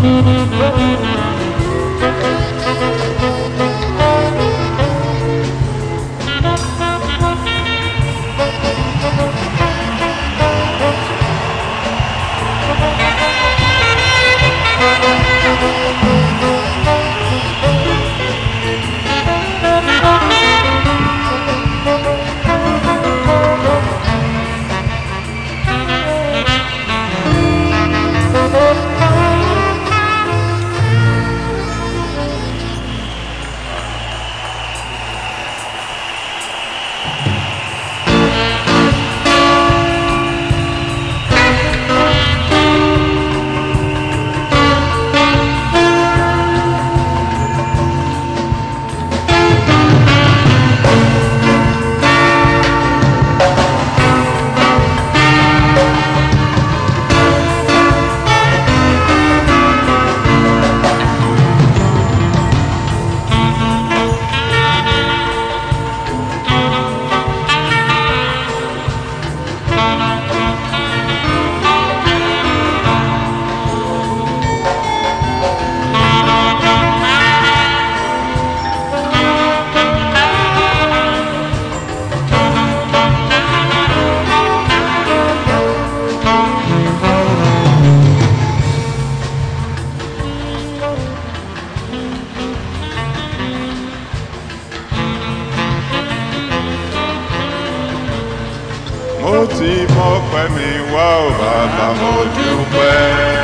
mo ti mọpẹ́ mi wá ò bàbá mo dúpẹ́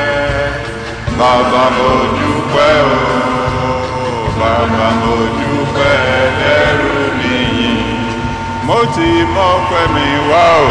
bàbá mo dúpẹ́ o bàbá mo dúpẹ́ lẹ́rù nìyí mo ti mọpẹ́ mi wá ò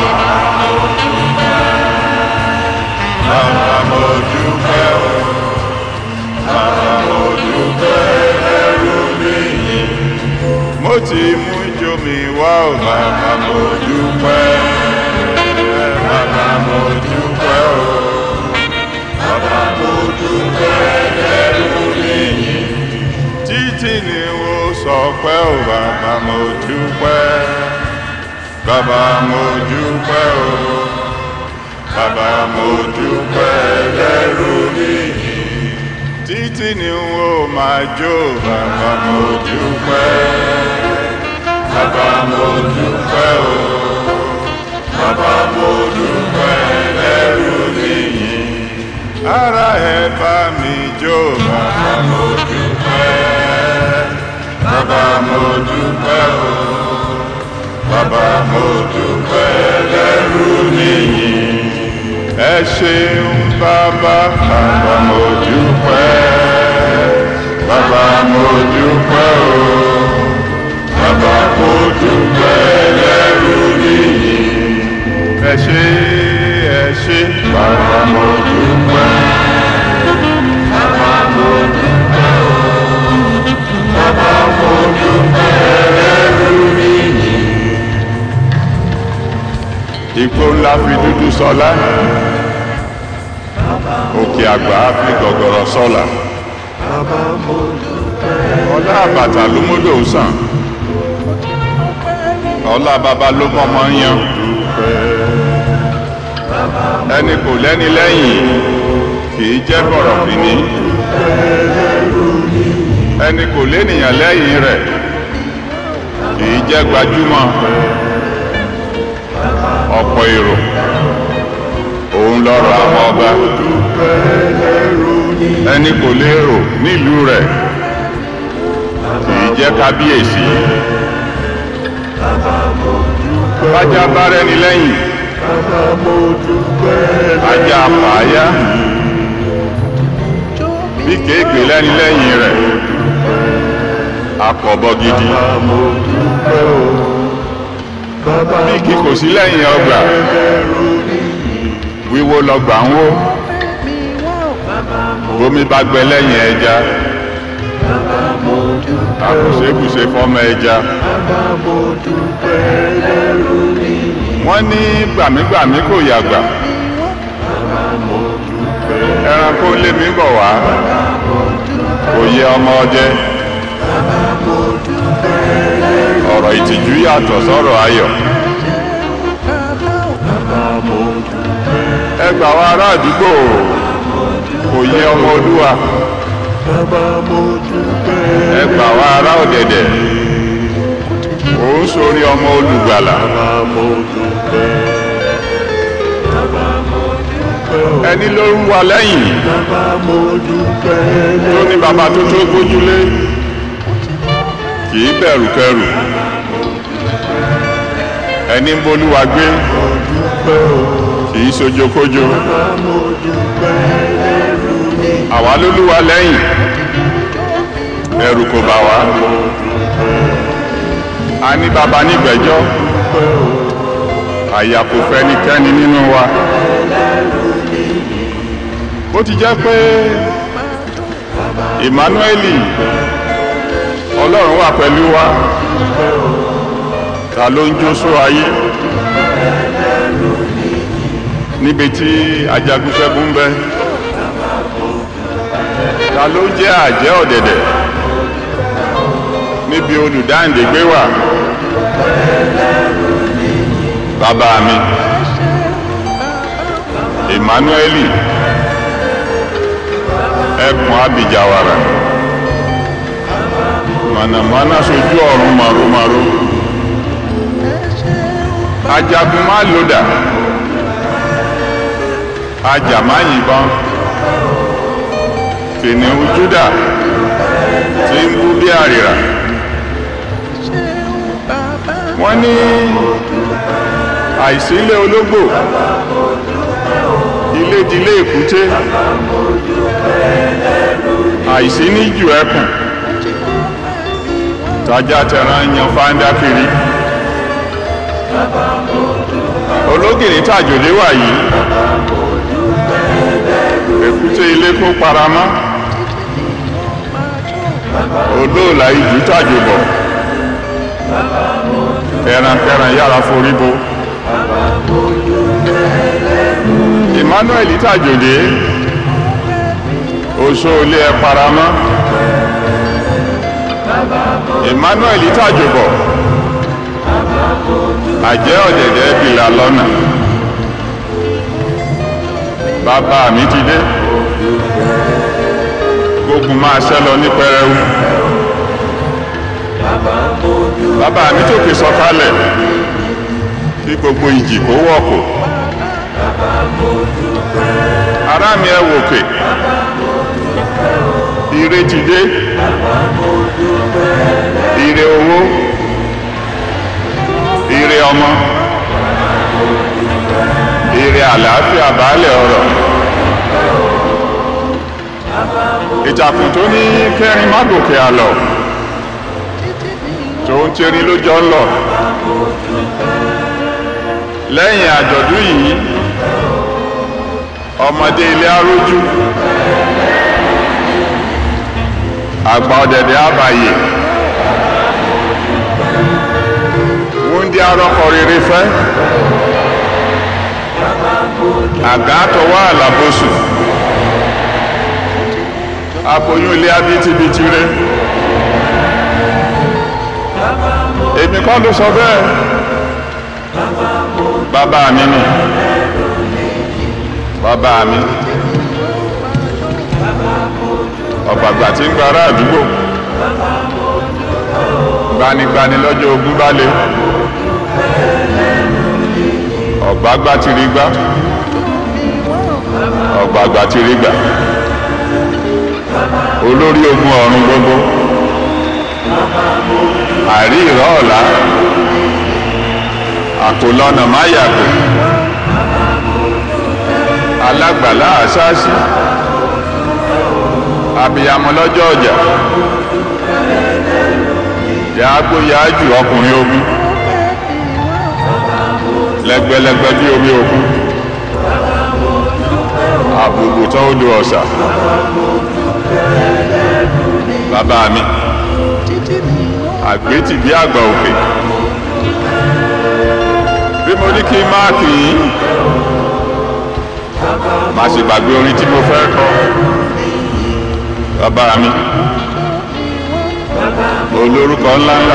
bàbá mo dúpẹ́ o bàbá mo dúpẹ́ lẹ́rù nìyí mo ti mú ijó mi wá ò bàbá mo dúpẹ́ bàbá mo dúpẹ́ o bàbá mo dúpẹ́ lẹ́rù nìyí títí ni mo sọ pé o bàbá mo dúpẹ́ bàbá mo dúpẹ́ o bàbá mo dúpẹ́ lẹ́rù nìyí títí ni mo máa jó bàbá mo dúpẹ́ bàbá mo dúpẹ́ o bàbá mo dúpẹ́ lẹ́rù nìyí ara ẹ bá mi jó bàbá mo dúpẹ́ bàbá mo dúpẹ́ o bàbá mo dúpẹ́ lẹ́rù nìyí ẹ ṣeun bàbá bàbá mo dúpẹ́ bàbá mo dúpẹ́ o bàbá mo dúpẹ́ lẹ́rù nìyí ẹ ṣé ẹ ṣé bàbá mo dúpẹ́ bàbá mo dúpẹ́ o bàbá mo dúpẹ́ lẹ́rù nìyí. Igbó ńlá fi dúdú sọlá òkè àgbà fi gọ̀gọ̀rọ̀ sọlá ọlá àbàtà ló mọ́dọ̀ sàn ọlá bàbá ló mọ́mọ́ yan ẹni kò lẹ́ni lẹ́yìn kì í jẹ́ bọ̀rọ̀ fìní ẹni kò lénìyàn lẹ́yìn rẹ̀ kì í jẹ́ gbajúmọ̀ ọ̀pọ̀ èrò òun lọ́rọ̀ àwọn ọba ẹni kò lérò nílùú rẹ̀ kì í jẹ́ kábíyèsí bájá bá rẹni lẹ́yìn ajá pààyà bí kéègbé lẹ́ni lẹ́yìn rẹ̀ akọ̀bọ gidi bí kí kò sí lẹ́yìn ọgbà wíwó lọgbà ń wó bómi bá gbẹ lẹ́yìn ẹja àkùsẹ́kùsẹ́ fọ́mọ ẹja wọ́n ní gbàmígbàmí kò yàgbà ẹranko lé mi bọ̀ wá kò yẹ ọmọ ọdẹ ọ̀rọ̀ ìtìjú yàtọ̀ sọ̀rọ̀ ayọ̀ ẹ gbà wá ará àdúgbò kò yẹ ọmọ olúwa bàbá mo dúpẹ́. ẹ gbà wá ará ọ̀dẹ̀dẹ̀ ó ń sórí ọmọ olùgbàlà bàbá mo dúpẹ́. bàbá mo dúpẹ́ o. ẹni ló ń wà lẹ́yìn bàbá mo dúpẹ́. tó ní bàbá tó tó gbójúlé kì í bẹ̀rù kẹrù ẹni ń bolúwa gbé mo dúpẹ́ o. kì í sojókójó bàbá mo dúpẹ́ lẹ́rù mi. àwa lólúwa lẹ́yìn ẹ̀rù kò bà wá a ní bàbá nígbẹ̀jọ́ dúpẹ́ o. àyà kò fẹ́nikẹ́ni nínú wa bó ti jẹ́ pé Emmanueli ọlọ́run wà pẹ̀lú wa ta ló ń jó só ayé níbi tí ajagunṣẹ́gun ń bẹ ta ló jẹ́ àjẹ́ ọ̀dẹ̀dẹ̀ níbi olùdáǹdè gbé wà bàbá mi Emmanueli ẹkùn abijawara mànàmáná sojú ọ̀run màrúmàrú ajagun má lòdà ajá má yìnbọn kìnìún Júdà tí ń bú bí àrìrà wọ́n ní àìsílẹ̀ ológbò ilé dilé èkúté àìsí ní jù ẹkùn tájá tẹran yan fáńdá kiri ológìní tàjòlé wà yìí èkúté ilé kó paramọ́ olóòlà ìjù tàjòbọ̀ ẹrankẹran yára forí bo Emmanuel tàjòlé oṣó ilé ẹ paramọ́ Emmanuel tàjòbọ̀ àjẹ́ ọ̀dẹ̀dẹ̀ bìlà lọ́nà bàbá mi ti dé gbógun máa ṣẹ́ lọ ní pẹrẹwu bàbá mi tòkè sọ̀kalẹ̀ kí gbogbo ìjì kó wọ̀kò ará mi ẹ wòkè ire ti dé ire owó ire ọmọ ire àlàáfíà baálẹ̀ ọrọ̀ ìtàkùn tó ní kẹrin má gòkè àlọ tó ń tẹrí lójọ́ ń lọ lẹ́yìn àjọ̀dún yìí ọmọdé ilé arójú àgbà ọ̀dẹ̀dẹ̀ àbàyè wúndí arọ́kọ rere fẹ́ àgá àtọwọ́ àlàbòsù aboyún ilé abítibitì rẹ èmi kọ́ ló sọ bẹ́ẹ̀ bàbá mi ni bàbá mi ọ̀gbàgbà tí ń gba ará àdúgbò gbanigbani lọ́jọ́ ogun bá lé ọ̀gbàgbà ti rí gbá ọ̀gbàgbà ti rí gbà olórí ogun ọ̀run gbogbo àrí ìrọ̀ ọ̀la àkólọ́nà máyàgò alágbàlá àṣáṣí abiyamọ lọ́jọ́ ọjà yàágbó yáájù ọkùnrin ogun lẹ́gbẹ́lẹ́gbẹ́ bí omi òkun àbùkù tó ń lu ọ̀sà bàbá mi àgbétì bí àgbà òkè bí mo ní kí n máa kì í má ṣe gbàgbé orin tí mo fẹ́ kọ bàbá mi olórúkọ ńláńlá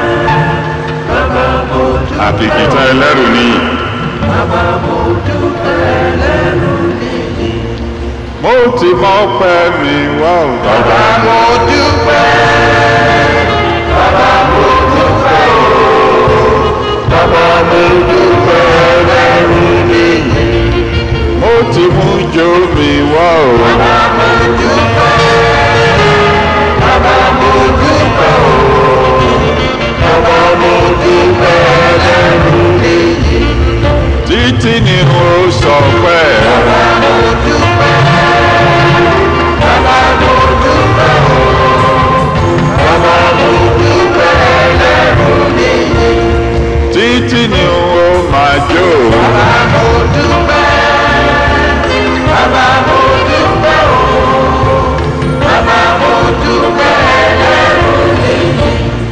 àkìkìtàn ẹlẹ́rù nìyí mo ti mọ pẹ́ mi wá o bàbá. mo dúpẹ́ bàbá mo dúpẹ́ o bàbá mo dúpẹ́ lẹ́rù nìyí. mo ti mú jó mi wá o. bàbá mo dúpẹ́ bàbá mo dúpẹ́ o bàbá mo dúpẹ́ lẹ́rù nìyí. títí ni mo sọ pé bàbá mo dúpẹ́ bàbá mo dúpẹ́ o bàbá mo dúpẹ́ lẹ́rù nìyí. títí ni mo máa jó. Bàbá mo dúpẹ́, bàbá mo dúpẹ́ o, bàbá mo dúpẹ́ lẹ́rù nìyí.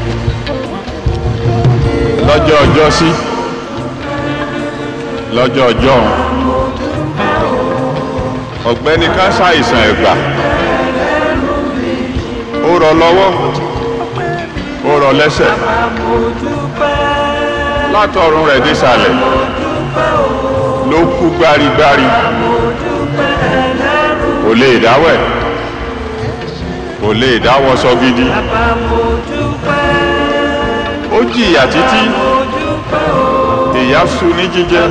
lọ́jọ́ ọjọ́ sí lọ́jọ́ ọjọ́ ọ̀gbẹ́ni kan ṣàìsàn ẹ̀gbà ó rọ lọ́wọ́ ó rọ lẹ́sẹ̀ látọ̀run rẹ̀ désàlẹ̀ ló kú gbárigbári kò lè dáwẹ̀ kò lè dáwọ́sọ gidi ó jìyà títí ìyà sú ní jíjẹ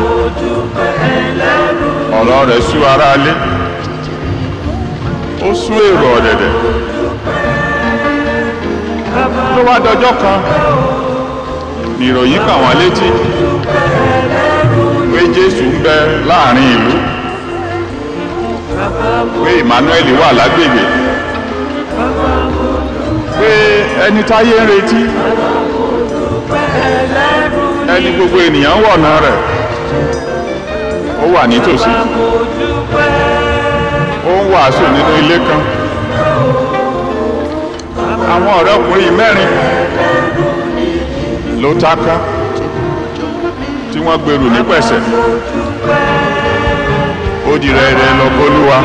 ọ̀rọ̀ rẹ̀ sú ara lé ó sú èrò ọ̀dẹ̀dẹ̀ ló wá dọjọ́ kan ìròyìn kàn wọ́n létí pé jésù ń bẹ láàrin ìlú pé emmanuel wà lágbègbè pé ẹni táyé ń retí ẹni gbogbo ènìyàn ń wọ̀nà rẹ̀ ó wà nítòsí ó ń wàásù nínú ilé kan àwọn ọ̀rẹ́ ọkùnrin mẹ́rin ló táká tí wọ́n gbèrú ní pẹ̀sẹ̀ ó di rẹ̀rẹ̀ lọ bólúwa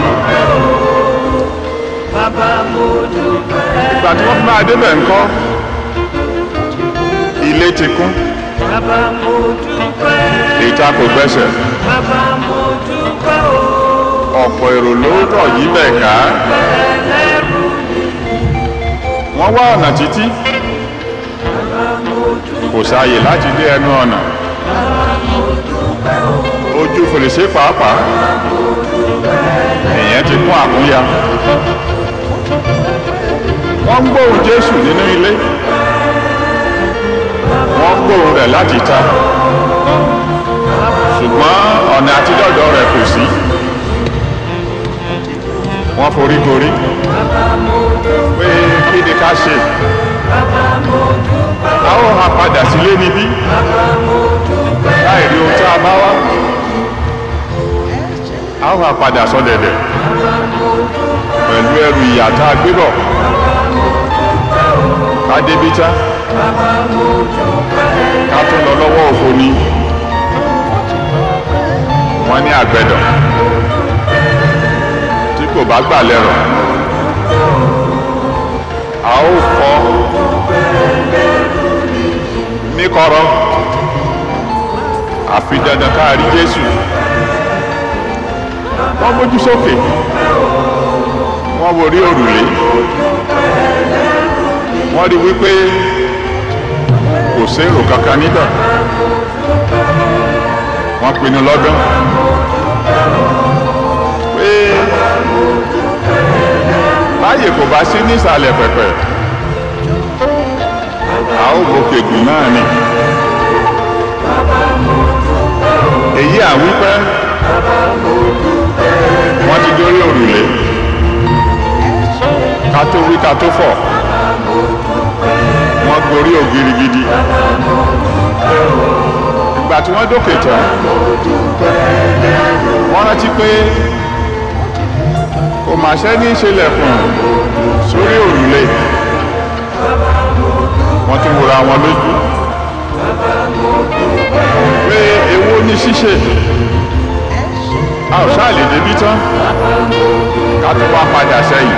ìgbà tí wọ́n fi máa débẹ̀ ńkọ́ ilé ti kún ìta kò gbẹ́sẹ̀ ọ̀pọ̀ èrò ló rọ̀ yí bẹ̀ ká wọ́n wá ọ̀nà títí kò sáàyè láti dé ẹnu ọ̀nà ojú fèrèsé pàápàá èèyàn ti kún àkúnya wọ́n ń gbóhùn jésù nínú ilé wọ́n ń gbóhùn rẹ̀ láti ta ṣùgbọ́n ọ̀nà àtidọ́dọ̀ rẹ̀ kò sí wọ́n foríkorí pé kí ni ká ṣe a ó ha padà sílé níbí láì rí ohun tí a bá wá a ó ha padà sọ́dẹ̀dẹ̀ pẹ̀lú ẹrù ìyà tá a gbé bọ̀ ká débi tá ká tún lọ lọ́wọ́ òfo ni wọ́n ní àgbẹ̀dọ̀ tí kò bá gbà lẹ́rọ̀ a ó fọ́ ní kọ̀rọ̀ àfi dandan ká rí Jésù wọ́n mójú sókè wọ́n wo rí òrùlé wọ́n rí wípé kò sérò kankan níbẹ̀ wọ́n pinnu lọ́dún pé láyè kò bá sí nísàlẹ̀ pẹ̀pẹ̀ a ó gòkè gùn náà ni èyí àwípẹ́ wọ́n ti dórí òrùlé ká tó wí ká tó fọ̀ wọ́n gorí ògiri gidi ìgbà tí wọ́n dókè tán wọ́n rántí pé kò mà ṣe ní ìṣẹlẹ̀kùn sórí òrùlé wọ́n tún wòra wọn lójú pé èwo ni ṣíṣe a ò ṣáà lè débi tán ká tó wá padà sẹ́yìn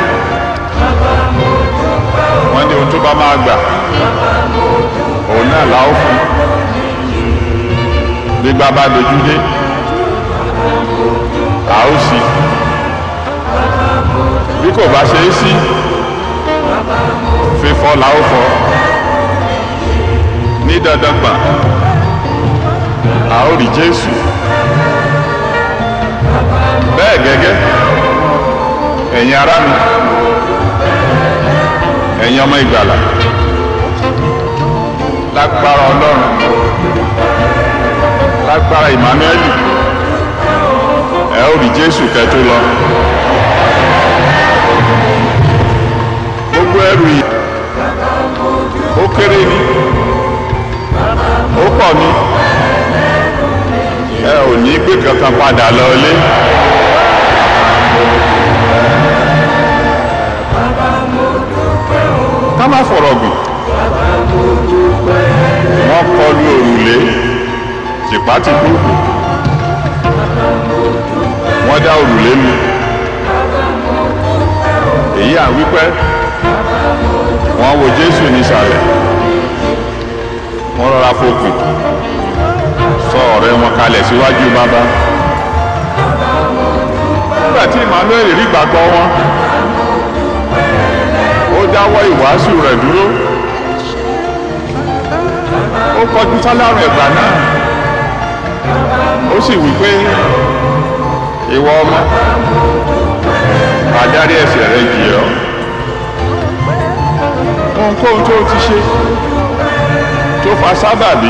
wọ́n ní ohun tó bá máa gbà òun náà la ó fún gbígbá bá dojú dé a ó sì kò bá ṣe é sí fífọ́ la ó fọ́ ní dandan gbà a ó rí Jésù bẹ́ẹ̀ gẹ́gẹ́ ẹ̀yin ará mi ẹ̀yin ọmọ ìgbàlà lágbára Ọlọ́run lágbára Emmanuel ẹ ó rí Jésù kẹ́ tó lọ gbogbo ẹrù yìí ó kéré ni ó pọ̀ ni ẹ ò ní gbé kankan padà lọ ilé. ká má fọ̀rọ̀ gùn wọ́n kọlu òrùlé tìpátìkú wọ́n dá òrùlé lu èyí à ń wípé wọ́n wo Jésù nísàlẹ̀ wọ́n rọra fokùn sọ ọ̀rẹ́ wọn kalẹ̀ síwájú bàbá nígbà tí Emmanuel rí gbàgbọ́ wọn ó dáwọ́ ìwàásù rẹ̀ dúró ó kọjú sálárùn ẹ̀gbà náà ó sì wí pé ìwọ ọmọ adarí ẹ̀ṣẹ̀ rẹ jì ọ́ ohunkóhun tó ti ṣe tó fa sábàbí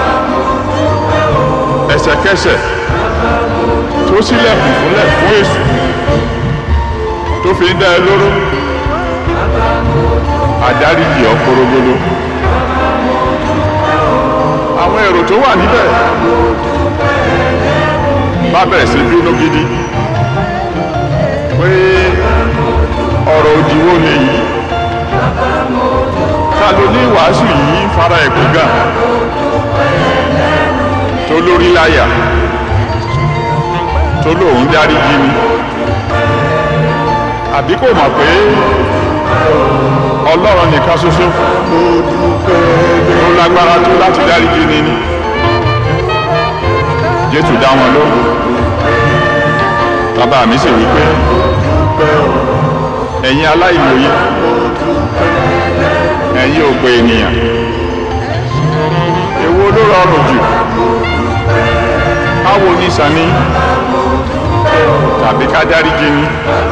ẹsẹ̀kẹsẹ̀ tó sílẹ̀kùn fúnlẹ̀ fún èṣù tó fi ń dá ẹ lóró àdáríjì ọ́ korogodo àwọn èrò tó wà níbẹ̀ bá bẹ̀rẹ̀ sí bínú gidi pé ọ̀rọ̀ òdìwó lè yí ta ló ní wàásù yìí fara ẹ̀kú gà tó lórí láyà tó lóun dáríjì ni àbí kò mọ̀ pé ọlọ́run nìkan ṣoṣo mo dúpẹ́ ló lágbára tó láti dáríjì ni ni jésù dá wọn lóhùn bàbá mi sì wí pé ẹ̀yin aláìmọye ẹ̀yin òpè ènìyàn èwo ló rọrùn jù káwo ní sani tàbí ká dáríjì ni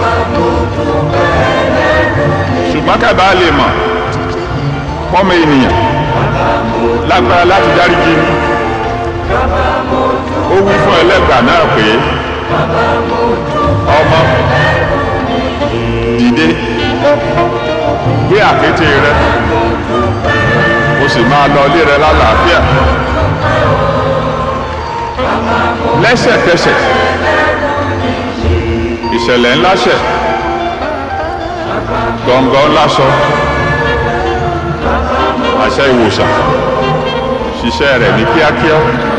ṣùgbọ́n kábà lè mọ̀ pọ́mọ ènìyàn lágbára láti dáríjì ni ó wí fún ẹlẹ́gbà náà pé ọmọ dìde gbé àkéte rẹ o sì máa lọ ilé rẹ lálàáfíà lẹ́sẹ̀kẹsẹ̀ ìṣẹ̀lẹ̀ ńlá ṣẹ̀ gbọ̀ngàn ńlá sọ àṣẹ ìwòsàn ṣiṣẹ́ rẹ̀ ní kíákíá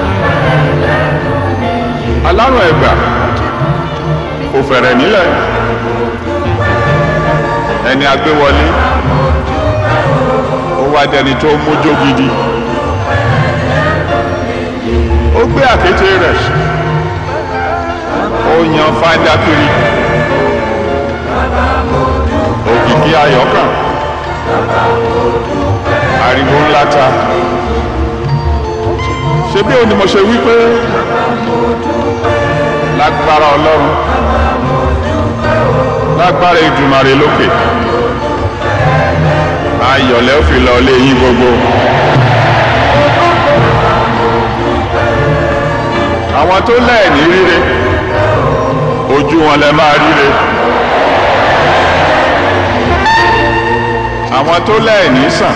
alárùn ẹ̀gbà kò fẹ̀rẹ̀ nílẹ̀ ẹni agbéwọlé ó wá dẹni tó mójó gidi ó gbé àkété rẹ̀ ó yan fáńdá kiri òkìkí ayọ̀kàn ariwo ńlá ta ṣé bí o ni mo ṣe wí pé lágbára ọlọ́run lágbára ìdùmarè lókè ayọ̀lẹ́ ó fi lọ lé yín gbogbo. àwọn tó lẹ́ẹ̀ní ríre ojú wọn lẹ máa ríre. àwọn tó lẹ́ẹ̀ní sàn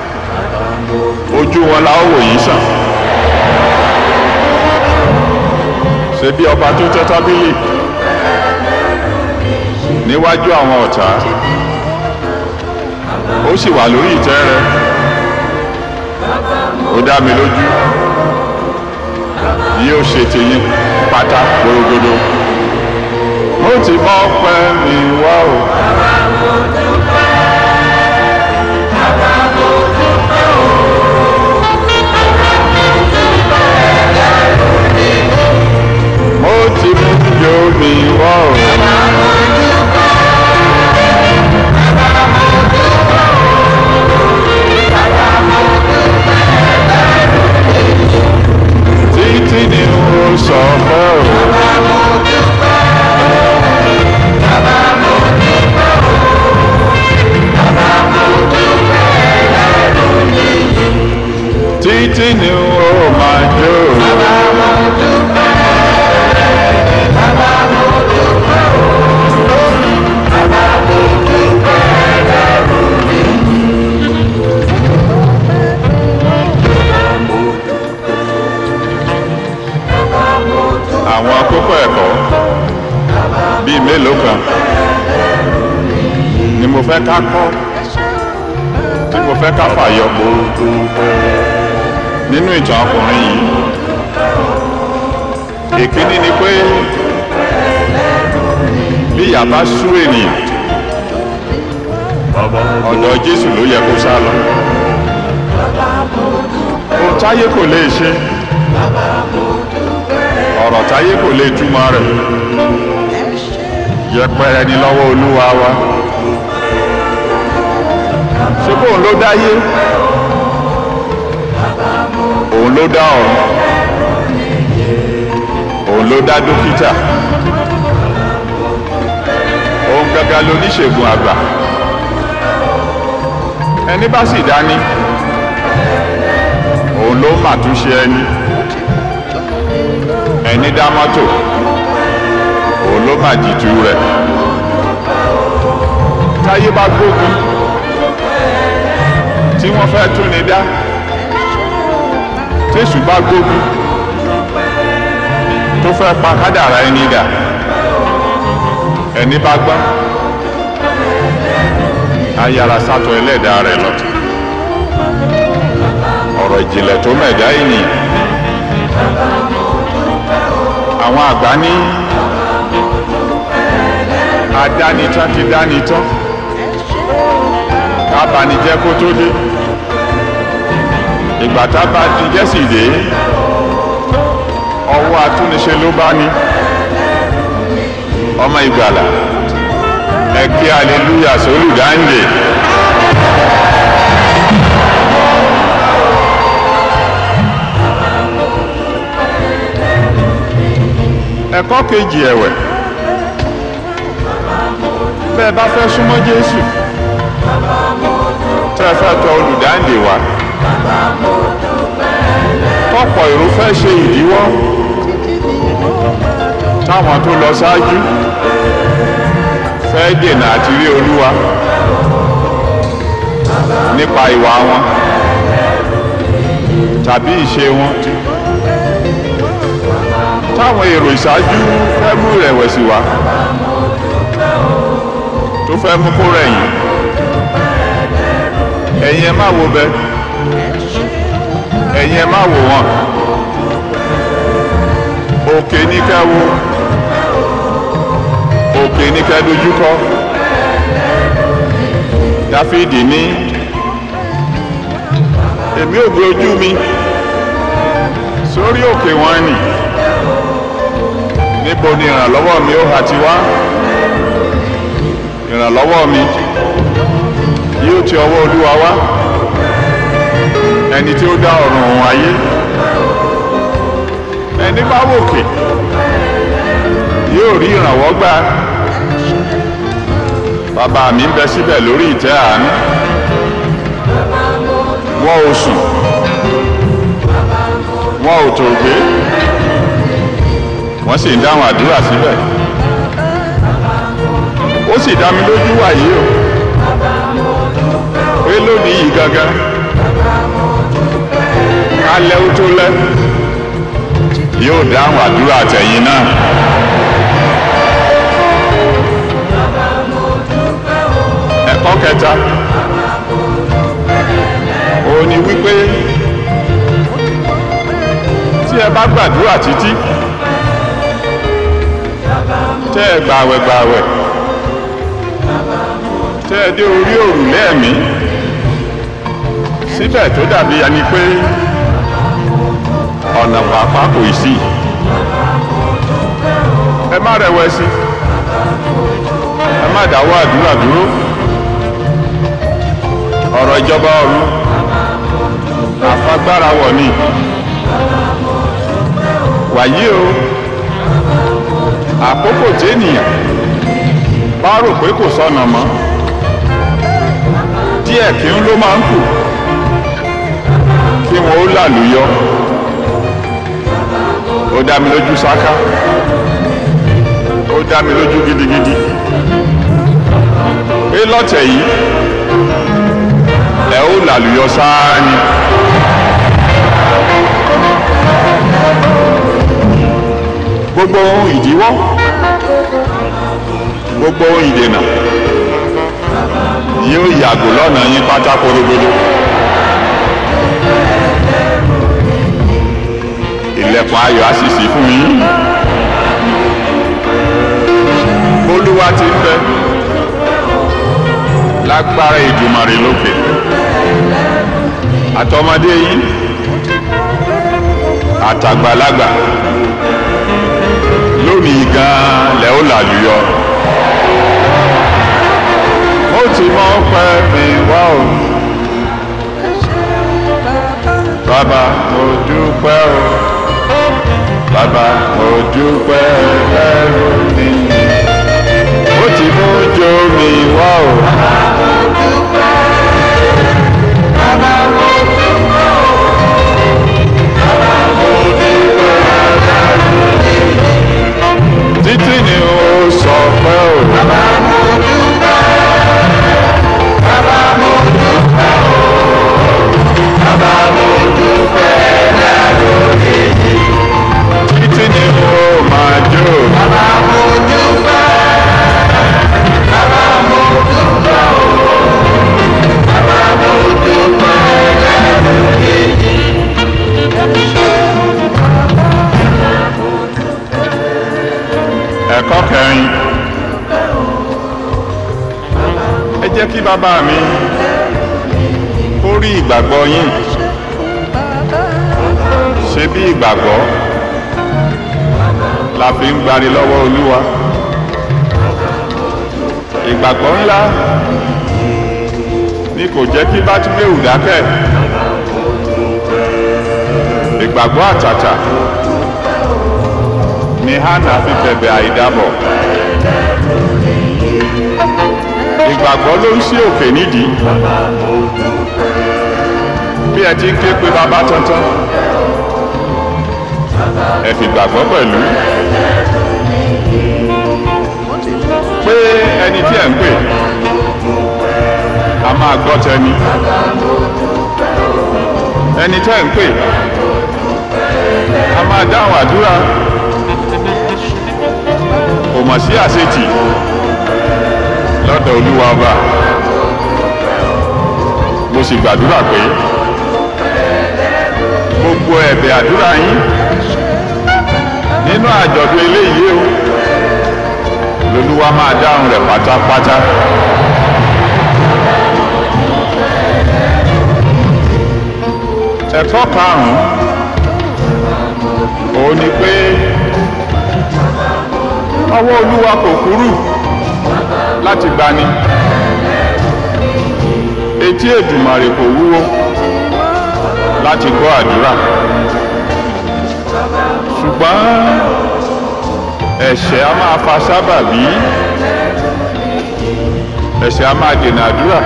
ojú wọn la ó wò yín sàn. ṣe bí ọba tó tẹ́ tábìlì níwájú àwọn ọ̀tá ó sì wà lórí ìtẹ́ rẹ̀ ó dá mi lójú yóò ṣe tèyín pátá gbòrògbòdò mo ti mọ pẹ́ mi wá o. mo ti mú yóò mi wá o. títí ni ó máa jó. bàbá mo dúpẹ́ bàbá mo dúpẹ́ o bàbá mo dúpẹ́ ẹlẹ́rù mi. àwọn kókó ẹ̀kọ́ bíi mélòó kan ni mo fẹ́ ká kọ́ tí mo fẹ́ ká fàyọ nínú ìtàn ọkùnrin yìí ìkíní ni pé bí ìyà bá sú ènìyàn ọ̀dọ̀ Jésù ló yẹ kó sá lọ ohun táyé kò lè ṣe ọ̀rọ̀ táyé kò lè túmọ̀ rẹ̀ yẹpẹrẹ ni lọ́wọ́ olúwa wa ṣé bóun ló dáyé òun ló dá ọ̀run òun ló dá dókítà òun gangan lóníṣègùn àgbà ẹni bá sì dání òun ló màtúnṣe ẹni ẹni dá mọ́tò òun ló mà jìtú rẹ̀ táyé bá gbógun tí wọ́n fẹ́ tún ni dá tẹ̀sù bá gbógun tó fẹ́ pa kádàrá ẹni dà ẹni bá gbọ́n ayára sátọ ẹlẹ́dàá rẹ̀ lọ ọ̀rọ̀ ìjìnlẹ̀ tó mẹ̀dá ènìyàn àwọn àgbà ní adánitán ti dánitán kábànijẹ́ kó tó dé ìgbà tá bá di jẹ́sì dé ọwọ́ atúniṣe ló bá ní ọmọ ìgbàlà ẹ kí aleluya sólùdáǹdè. ẹ̀kọ́ kejì ẹ̀wẹ̀ bẹ́ẹ̀ bá fẹ́ súnmọ́ Jésù tẹ́ ẹ fẹ́ tọ olùdáǹdè wá tọ́pọ̀ èrò fẹ́ ṣe ìdíwọ́ táwọn tó lọ ṣáájú fẹ́ dènà àti rí Olúwa nípa ìwà wọn tàbí ìṣe wọn táwọn èrò ìṣáájú fẹ́ mú ìrẹ̀wẹ̀sì wá tó fẹ́ mú kó rẹ̀yìn ẹ̀yin ẹ má wo bẹ ẹ̀yin ẹ má wò wọ́n òkè ní kẹ́ wo òkè ní kẹ́ dojúkọ Dáfídì ní èmi ò gbé ojú mi sórí òkè wọn nì níbo ni ìrànlọ́wọ́ mi ó ha ti wá ìrànlọ́wọ́ mi yóò ti ọwọ́ olúwa wá ẹni tí ó dá ọ̀run òun ayé ẹni bá wòkè yóò rí ìrànwọ́ gbà bàbá mi ń bẹ síbẹ̀ lórí ìtẹ́ àánú wọn ò sùn wọn ò tòògbé wọ́n sì ń dáhùn àdúrà síbẹ̀ ó sì dá mi lójú wàyí o pé lónìí yìí gangan kálẹ̀ ó tó lẹ́ yóò dáhùn àdúrà tẹ̀yìn náà. ẹ̀kọ́ kẹta òun ni wípé tí ẹ bá gbàdúrà títí tẹ́ ẹ gbàwẹ̀ gbàwẹ̀ tẹ́ ẹ dé orí òrùlé ẹ̀mí síbẹ̀ tó dàbí ẹni pé ọ̀nà pàápàá kò ì sí ẹ má rẹ̀wẹ̀sì ẹ má dáwọ́ àdúrà dúró ọ̀rọ̀ ìjọba ọ̀run àfagbára wọ̀ ni wàyí o àkókò tí ènìyàn bá rò pé kò sọnà mọ́ díẹ̀ kí ń ló máa ń kù kí kí wọn ó làlùyọ ó dá mi lójú sáká ó dá mi lójú gidigidi pé lọ́tẹ̀ yìí ẹ ó làlùyọ sáá ni. gbogbo ohun ìdíwọ́ gbogbo ohun ìdènà yóò yàgò lọ́nà yín pátá korogodo. ilẹ̀kùn ayọ̀ á sì ṣí fún yín. olúwa ti ń bẹ lágbára ìdùmarè lókè àtọmọdé yín àtàgbàlagbà lónìí gan lẹ́ ó làlùyọ. mo ti mọ pẹ́ mi wá o. bàbá mo dúpẹ́ o. bàbá mo dúpẹ́ ẹrù mi. mo ti mú jó mi wá o. títí ni ó sọ pé o. títí ni ó máa jó. ẹ̀kọ́ kẹrin ẹ jẹ́ kí bàbá mi kó rí ìgbàgbọ́ yín ṣe bí ìgbàgbọ́ la fi ń gbani lọ́wọ́ olúwa ìgbàgbọ́ ńlá ni kò jẹ́ kí bátúmẹ̀wù dákẹ́ ìgbàgbọ́ àtàtà ni hannah fi bẹ̀bẹ̀ àìdábọ̀ ìgbàgbọ́ ló ń ṣí òkè nídìí bí ẹ ti ń ké pe bàbá tantan ẹ fi gbàgbọ́ pẹ̀lú pé ẹni tí ẹ ń pè a máa gbọ́ tẹni ẹni tẹ́ ń pè a máa dáhùn àdúrà kò mọ̀ sí àṣetì lọ́dọ̀ olúwa ọba mo sì gbàdúrà pé gbogbo ẹ̀bẹ̀ àdúrà yín nínú àjọ̀dún eléyìí o lolúwa máa dáhùn rẹ̀ pátápátá. ẹ̀kọ́ karùn-ún òun ni pé ọwọ́ olúwa kò kúrú láti gbani etí èdùmàrè kò wúwo láti gbọ́ àdúrà ṣùgbọ́n ẹ̀ṣẹ̀ a máa fa sábàbí ẹ̀ṣẹ̀ a máa dènà àdúrà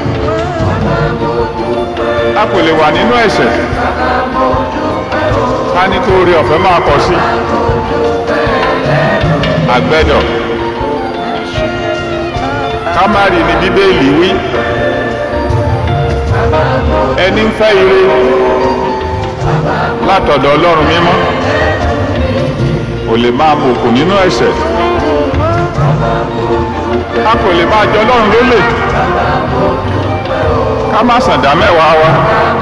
a kò lè wà nínú ẹ̀ṣẹ̀ ká ní kó orí ọ̀fẹ́ máa pọ̀ sí àgbẹ̀dọ̀ ká má rí ní bíbélì wí ẹni ń fẹ́ ire látọ̀dọ̀ ọlọ́run mímọ́ kò lè máa bùkún nínú ẹ̀ṣẹ̀ a kò lè máa jẹ ọlọ́run lólè ká má sàndá mẹ́wàá wa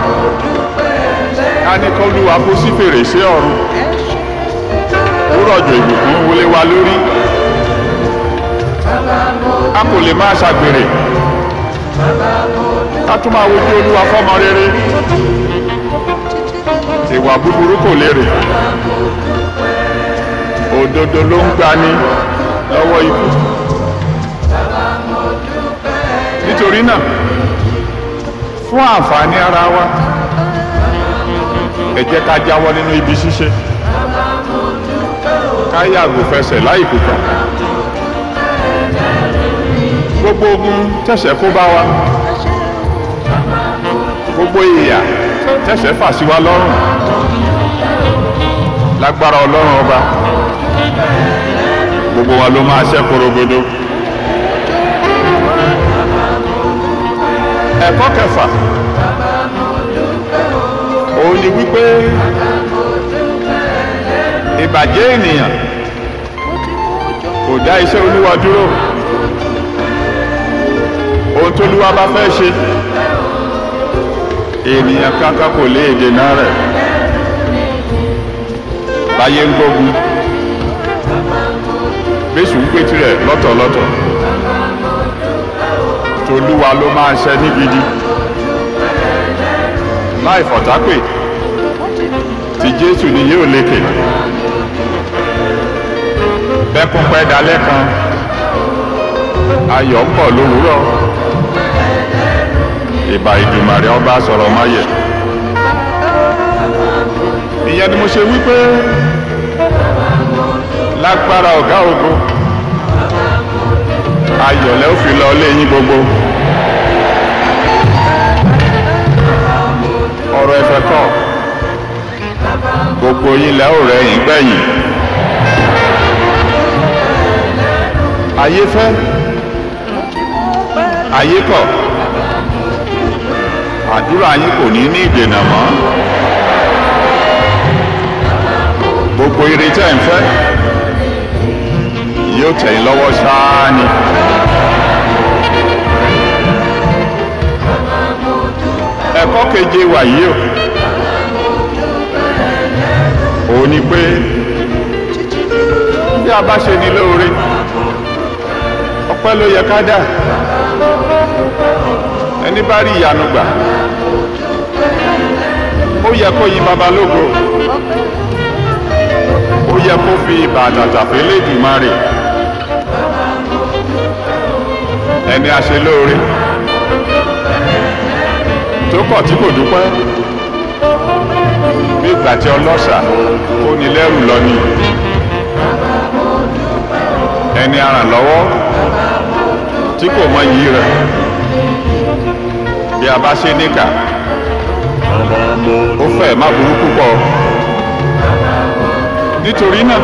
ká ní kó lúwa kó sí fèrèsé ọ̀run ó rọ̀jò ìbùkún wọlé wa lórí a kò lè máa ṣàgbèrè ká tún máa wojú olúwa fọ́mọ rere ìwà búburú kò lérè òdodo ló ń gbani lọ́wọ́ ikú nítorí náà fún àǹfààní ara wa ẹ jẹ́ ká jáwọ́ nínú ibi ṣíṣe ká yàgò fẹsẹ̀ láì kùkà gbogbo ogun tẹ̀sẹ̀ kó bá wa gbogbo ìyà tó tẹ̀sẹ̀ fà sí wa lọ́rùn lágbára ọlọ́run ọba gbogbo wa ló máa ṣẹ́ korogodo. ẹ̀kọ́ kẹfà òun ni wípé ìbàjẹ́ ènìyàn kò dá iṣẹ́ olúwa dúró ohun tóluwa bá fẹ́ ṣe ènìyàn kankan kò lè dènà rẹ̀ báyé ń gbógun bẹ́sù ń pè tirẹ̀ lọ́tọ̀ọ̀lọ́tọ̀ tolúwa ló máa ń ṣe ní gidi láì fọ̀tápè tí jésù ni yóò lékè bẹ́kún pẹ́ dalẹ́ kan ayọ̀ ń bọ̀ lówùúrọ̀ ìbà ìdùmàrè ọba sọ̀rọ̀ máyẹ̀ ìyẹn ni mo ṣe wípé lágbára ọ̀gá ògo ayọ̀lẹ́ ó fi lọ lé yín gbogbo ọ̀rọ̀ ẹ̀fẹ̀ kọ́ gbogbo yín lẹ́ ò rẹ̀yìn gbẹ̀yìn ayé fẹ́ ayé kọ̀ àdúrà yín kò ní ní ìdènà mọ́ gbogbo ire tẹ́ ń fẹ́ yóò tẹ̀ yín lọ́wọ́ ṣáá ni. ẹ̀kọ́ keje wà yìí o òun ni pé bí a bá ṣe ní lóore ọpẹ́ ló yẹ ká dà ẹni bá rí ìyanu gbà ó yẹ kó yin babalógo ó yẹ kó fi ìbàdàtà fẹlẹ Èdùmàrè ẹni a ṣe lóore tó kọ̀ tí kò dúpẹ́ bí ìgbà tí ọlọ́ṣà ó ní lẹ́rù lọ ni ẹni arànlọ́wọ́ tí kò mọ iyì rẹ̀ bí a bá ṣe níkà ó fẹ́ má burú púpọ̀ nítorí náà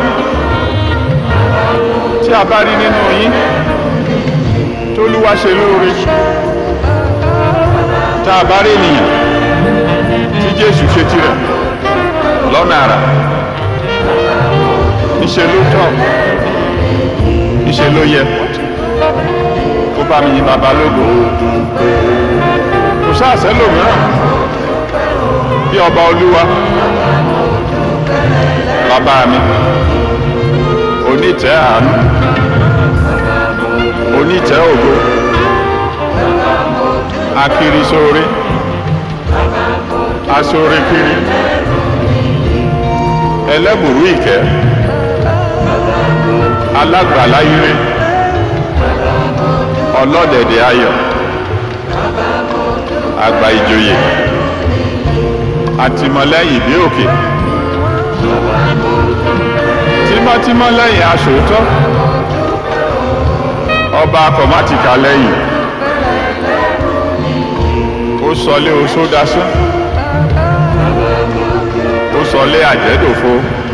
tí a bá rí nínú yín tólúwa ṣe lóore tá a bá rí ènìyàn tí Jésù ṣe tirẹ̀ lọ́nà àrà níṣe ló tọ́ níṣe ló yẹ kó bá mi yin bàbá lógo kò sáàsẹ́ lòmíràn bí ọba olúwa bàbá mi onítẹ̀ àánú onítẹ̀ ògo akiri sóore asóore kiri ẹlẹ́bùrú ìkẹ́ alágbàlá ire ọlọ́dẹ̀dẹ̀ ayọ̀ àgbà ìjòyè àtìmọ́lẹ́yìn bí òkè tímọ́tímọ́ lẹ́yìn aṣòótọ́ ọba akọ̀mátìkà lẹ́yìn ó sọlé oṣó dasán ó sọlé àjẹ́dòfo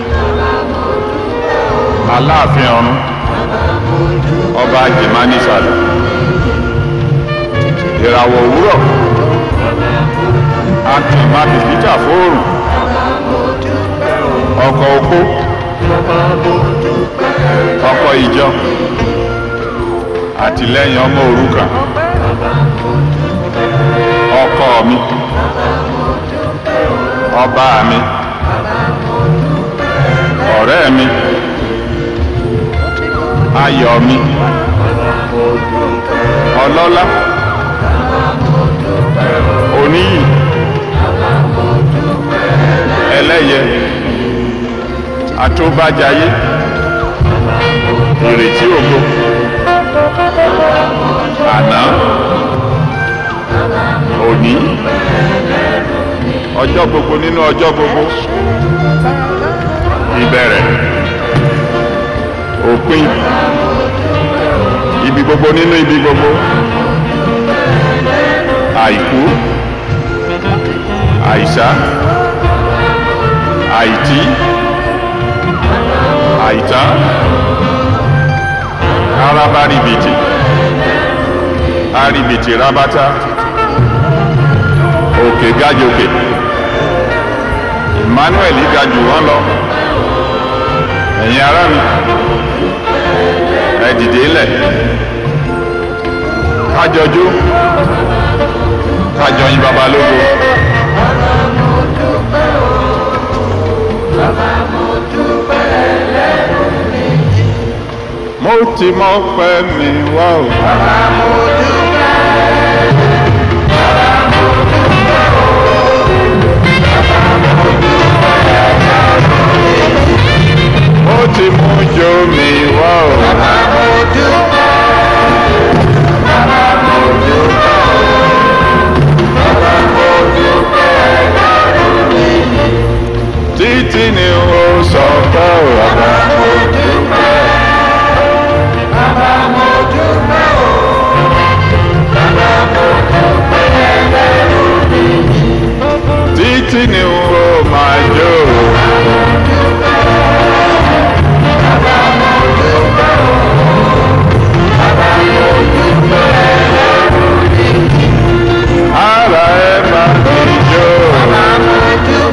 aláàfin ọ̀run ọba jìmánísàlẹ̀ ìràwọ̀ òwúrọ̀ akìmá bìbítà fóòrùn ọkọ̀ okó ọkọ̀ ìjọ àtìlẹ́yìn ọmọ òrukàn ọkọ mi ọba mi ọ̀rẹ́ mi ayọ̀ mi ọlọ́lá oníyì ẹlẹ́yẹ àtúbàjáyé ìrètí ògo àná òní ọjọ́ gbogbo nínú ọjọ́ gbogbo ìbẹ̀rẹ̀ òpin ibi gbogbo nínú ibi gbogbo àìkú àìsá àìtí àìtán araba ribiti aribiti rabata òkè gajòkè emmanuel ga jù wọ́n lọ ẹ̀yin ará mi ẹ dìde lẹ̀ kájọjú kájọ yín baba lógo. mo ti mọ pẹ́ mi wá o. mo ti mú jó mi wá o. títí ni ó sọ pé o. títí ni ó máa jó o. ara ẹ bá mi jó.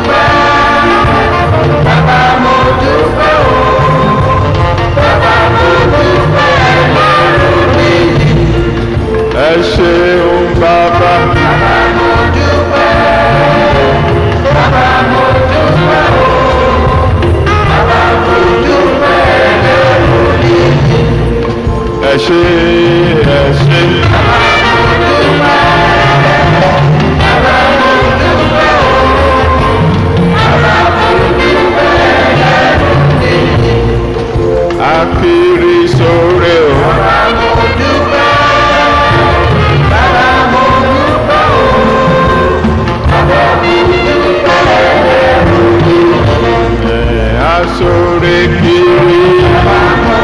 ẹ ṣeun bàbá. ẹ ṣe ẹ ṣe. akiri sóre o. ẹ asóre kiri.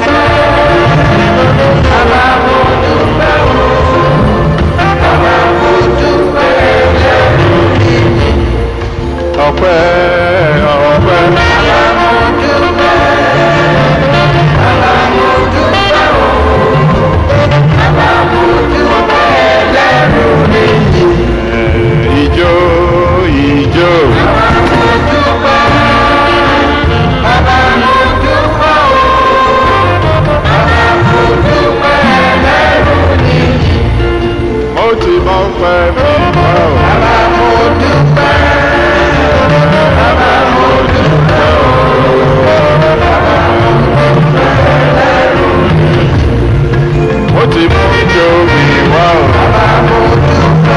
ọpẹ́ ọpẹ́. Ijó ijó. Mo ti mọ pẹ́ mi mọ́ o. Mo ti mú ijó mi wá o.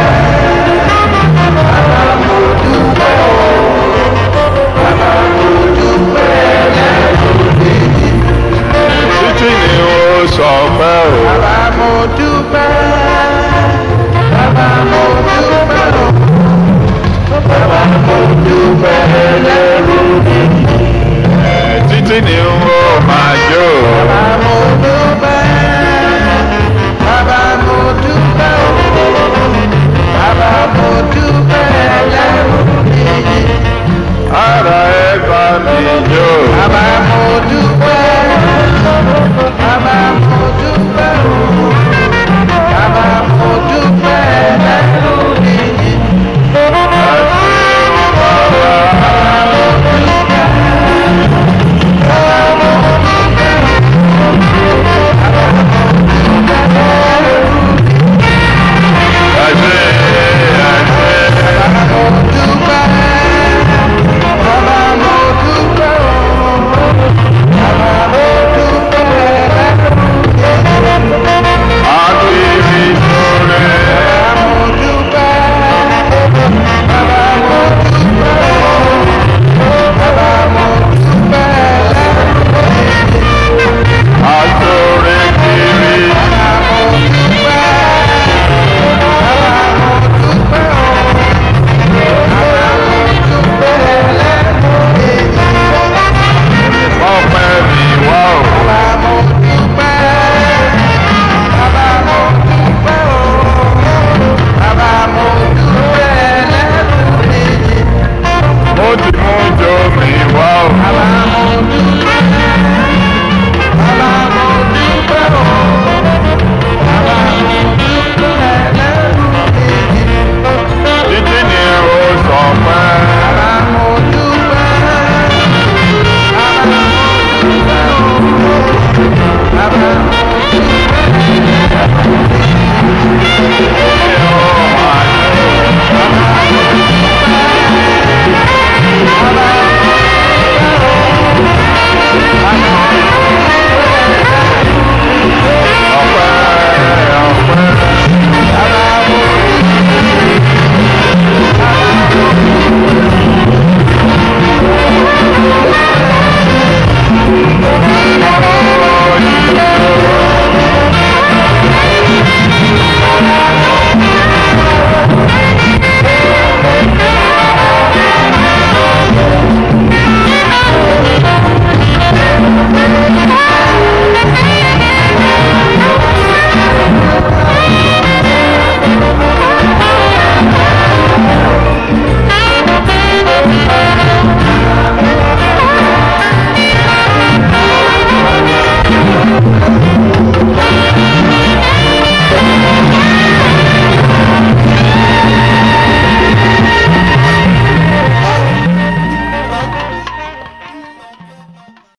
Títí ni ó sọ pé o. Títí ni ó